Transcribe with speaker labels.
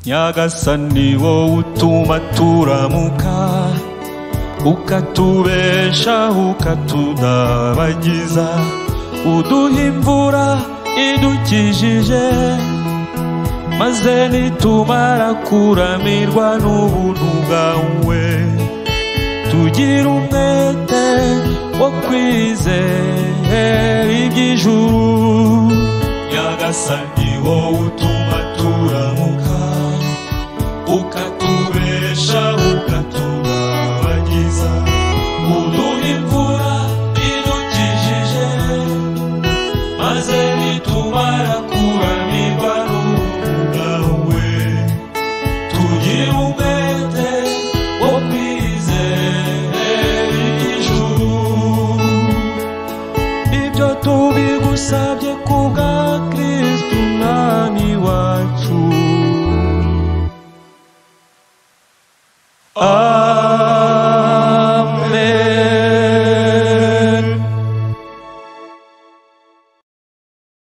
Speaker 1: nyagasani wowe utuma turamuka ukatubesha ukatudabagiza uduha imvura idukijije maze nitumara kuramirwa n'ubuntu bwawe tugira umwete wo kwizera iby'ijuru nyagasani wowe utuma turamuka ukatubesha ukatubabagiza uduha imvura idukijije maze nitumara kuramirwa n'ubuntu bwawe tugira umwete wo kwizera ijuru ibyo tubigusabye kubwa kristo umwami wacu Ah